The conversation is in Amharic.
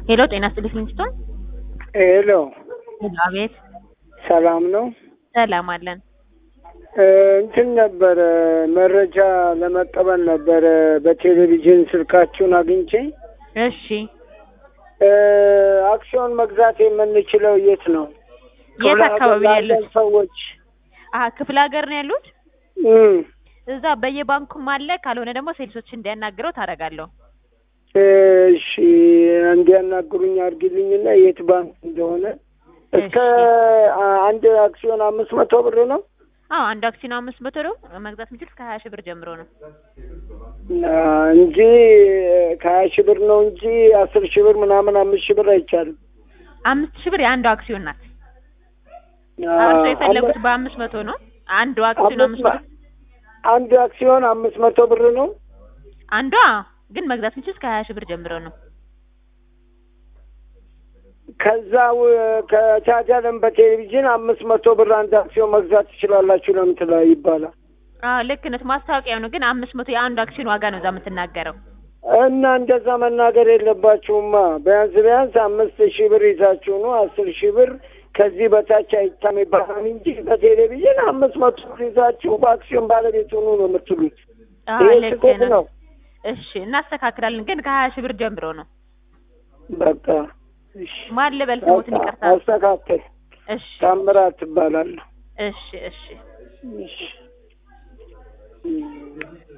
ሄሎ ጤና ይስጥልኝ ሊንግስቶን። ሄሎ አቤት ሰላም ነው። ሰላም አለን። እ እንትን ነበረ መረጃ ለመቀበል ነበረ በቴሌቪዥን ስልካችሁን አግኝቼ እሺ እ አክሲዮን መግዛት የምንችለው የት ነው? የት ክፍለ አካባቢ ሀገር ያሉት? ላለን ሰዎች አሀ ክፍለ ሀገር ነው ያሉት? እም፣ እዛ በየባንኩም አለ። ካልሆነ ደግሞ ሴልሶች እንዲያናግረው ታደርጋለሁ። እሺ እንዲያናግሩኝ አድርጊልኝና የት ባንክ እንደሆነ እስከ አ- አንድ አክሲዮን አምስት መቶ ብር ነው አዎ አንድ አክሲዮን አምስት መቶ ነው መግዛት የሚችሉት ከሀያ ሺህ ብር ጀምሮ ነው። አ፣ እንጂ ከሀያ ሺህ ብር ነው እንጂ አስር ሺህ ብር ምናምን አምስት ሺህ ብር አይቻልም። አምስት ሺህ ብር የአንዱ አክሲዮን ናት። አ፣ እርሶ የፈለጉት አንድ- በአምስት መቶ ነው። አንዱ አክሲዮን አምስት አምስት መቶ አንድ አክሲዮን አምስት መቶ ብር ነው። አንዷ ግን መግዛት የሚችሉት ከሀያ ሺህ ብር ጀምሮ ነው። ከዛ ው- ከቻቻለም በቴሌቪዥን አምስት መቶ ብር አንድ አክሲዮን መግዛት ትችላላችሁ ለምትላ ይባላል አዎ ልክ ነህ። ማስታወቂያው ነው ግን አምስት መቶ የአንዱ አክሲዮን ዋጋ ነው እዛ የምትናገረው። እና እንደዛ መናገር የለባችሁማ። ቢያንስ ቢያንስ አምስት ሺህ ብር ይዛችሁ ነው አስር ሺህ ብር ከዚህ በታች አይታም ይባላል እንጂ በቴሌቪዥን አምስት መቶ ብር ይዛችሁ በአክሲዮን ባለቤት ሆኑ ነው የምትሉት። አዎ ይሄ ልክ ስህተት ነህ። ነው። እሺ እናስተካክላለን ግን ከሀያ ሺህ ብር ጀምሮ ነው። በቃ እሺ፣ ማን ልበል ስሙትን ይቅርታ። አስተካከል። እሺ ታምራት ትባላለሁ። እሺ እሺ እሺ